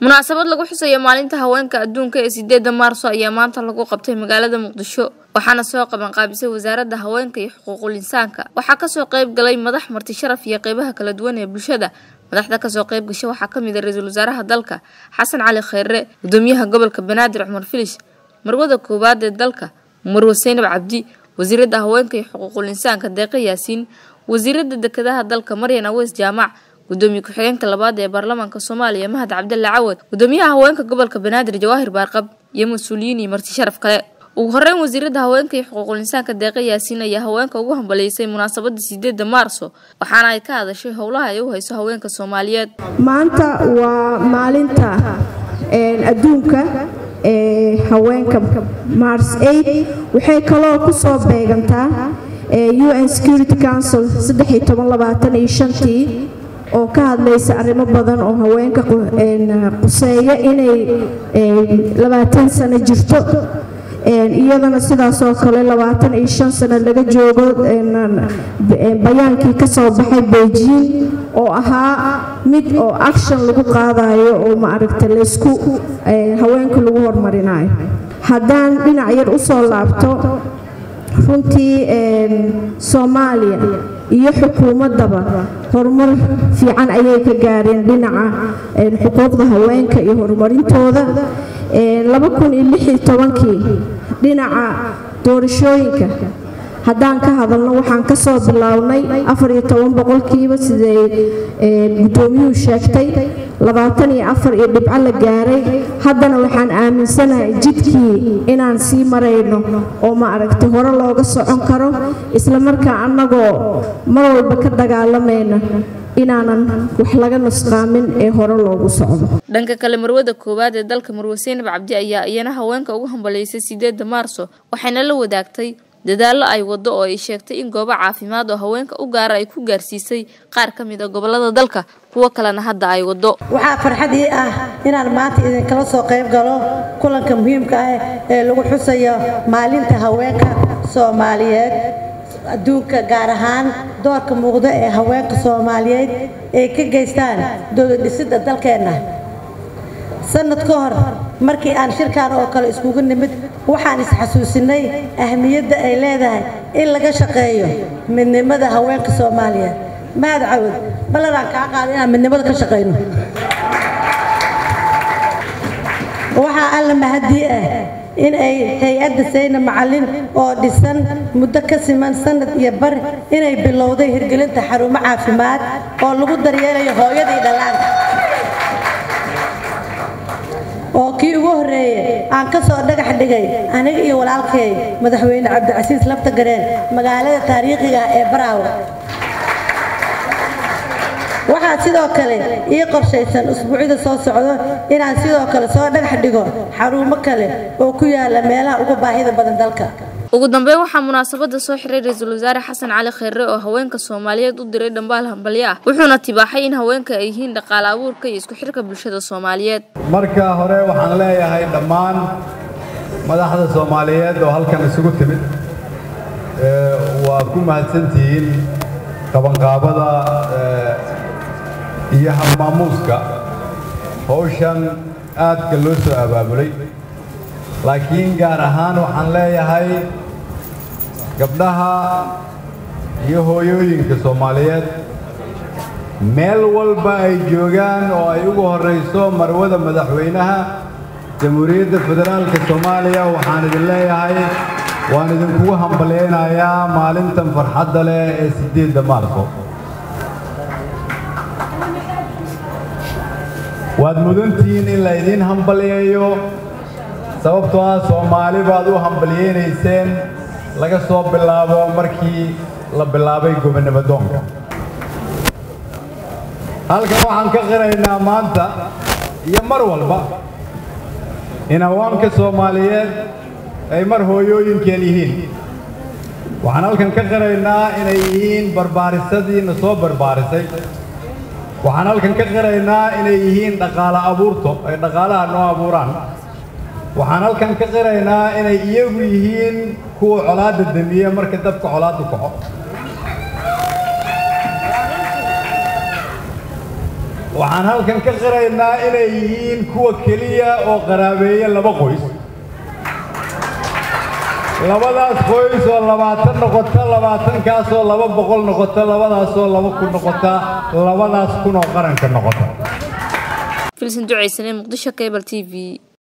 munaasabad lagu xusayo maalinta haweenka adduunka ee sideeda maarso ayaa maanta lagu qabtay magaalada muqdisho waxaana soo qabanqaabisay wasaaradda haweenka iyo xuquuqul insaanka waxaa kasoo qayb galay madax marti sharaf iyo qeybaha kala duwan ee bulshada madaxda kasoo qayb gasha waxaa kamid a ra-iisul wasaaraha dalka xasan cali kheyre gudoomiyaha gobolka banaadir cumar filish marwada koowaad ee dalka marwe seynab cabdi wasiirada haweenka iyo xuquuqul insaanka deeqa yaasiin wasiirada dekedaha dalka maryan aweys jaamac gudoomiye ku-xigeenka labaad ee baarlamaanka soomaaliya mahad cabdalle cawad gudoomiyaha haweenka gobolka banaadir jawaahir baarqab iyo mas-uuliyiin iyo marti sharaf kale ugu horeyn wasiirada haweenka iyo xuquuqul insaanka deeqa yaasiin ayaa haweenka ugu hambaleysay munaasabada sideeda maarso waxaana ay ka hadashay howlaha ay u hayso haweenka soomaaliyeed maanta waa maalinta adduunka ee haweenka mars aid waxay kaloo ku soo beegantaa un security council tii oo ka hadlaysa arrimo badan oo haweenka quseeya inay labaatan sano jirto iyadana sidaasoo kale labaatan iyo shan sano laga joogo bayaankii ka soo baxay beijing oo ahaa mid oo action lagu qaadayo oo maaragta laysku haweenka lagu horumarinayo haddaan dhinac yar usoo laabto runtii soomaaliya iyo xukuumaddaba horumar fiican ayay ka gaareen dhinaca xuquuqda haweenka iyo horumarintooda kii dhinaca doorashooyinka haddaan ka hadalno waxaan ka soo bilownay boqolkiiba siday gudoomiyuhu sheegtay iyo dhibco la gaaray haddana waxaan aaminsanahay jidkii inaan sii marayno oo maaragta hore looga socon karo islamarkaa annagoo mar walba ka dagaalamayna inaanan wax laga nusqaamin ee hore loogu socdo dhanka kale marwada koowaad ee dalka marwe seynab cabdi ayaa iyana haweenka ugu hambaleysay sideeda maarso waxayna la wadaagtay dadaallo ay wado oo ay sheegtay in goobo caafimaad oo haweenka u gaara ay ku gaarsiisay qaar ka mid a gobolada dalka kuwo kalena hadda ay wado waxaa farxadii ah inaan maanta idinkala soo qayb galo kulanka muhiimka ah ee lagu xusayo maalinta haweenka soomaaliyeed adduunka gaar ahaan doorka muuqda ee haweenka soomaaliyeed ay ka geystaan dowladdhisidda dalkeenna sanad ka hor markii aan shirkaan oo kale iskugu nimid waxaan isxasuusinay ahmiyadda ay leedahay in laga shaqeeyo midnimada haweenka soomaaliyeed mahad cawad ballanaan kaa qaada inaan midnimada ka shaqayno waxaa alla mahadii ah in ay hay-adda sayna macallin oo dhisan muddo ka siman sanad iyo bar inay bilowday hirgelinta xarumo caafimaad oo lagu daryeelayo hooyadii dhallaanka oo kii ugu horreeyey aan ka soo dhagax dhigay aniga iyo walaalkay madaxweyne cabdicasiis labta gareen magaalada taariikhiga ee baraawe waxaa sidoo kale ii qorshaysan usbuucyada soo socdo inaan sidoo kale soo dhagax dhigo xarumo kale oo ku yaala meelaha ugu baahida badan dalka ugu dambeyn waxaa munaasabada soo xiray ra-iisul wasaare xasan cali kheyre oo haweenka soomaaliyeed u diray dhambaal hambalyo ah wuxuuna tibaaxay in haweenka ay yihiin dhaqaale abuurka iyo isku xirka bulshada soomaaliyeed marka hore waxaan leeyahay dhammaan madaxda soomaaliyeed oo halkan isugu timid waad ku mahadsantihiin qabanqaabada iyo hamaamuuska howshan aadka loo soo abaabulay laakiin gaar ahaan waxaan leeyahay gabdhaha iyo hooyooyinka soomaaliyeed meel walba ay joogaan oo ay ugu horrayso marwada madaxweynaha jamhuuriyadda federaalka soomaaliya waxaan idin leeyahay waan idinkugu hambalyaynayaa maalintan farxadda leh ee siddeedda maarso waad mudantihiin in la idiin hambalyeeyo sababtoo ah soomaali baad u hambalyeynayseen laga soo bilaabo markii la bilaabay gobonnimo doonka halkan waxaan ka qiraynaa maanta iyo mar walba in haweenka soomaaliyeed ay mar hooyooyinkeen yihiin waxaan halkan ka qiraynaa inay yihiin barbaarisadii na soo barbaarisay waxaan halkan ka qiraynaa inay yihiin dhaqaale abuurto ay dhaqaalaha noo abuuraan waxaan halkan ka qiraynaa inay iyagu yihiin kuwa colaadda damiye marka dabka colaaddu kaco waxaan halkan ka qiraynaa inay yihiin kuwa keliya oo qaraabeeya laba qoys labadaas qoys oo labaatan noqota labaatankaasoo laba boqol noqota labadaasoo laba kun noqota labadaas kun oo qaranka noqota filsan ducaysane muqdisho cable t v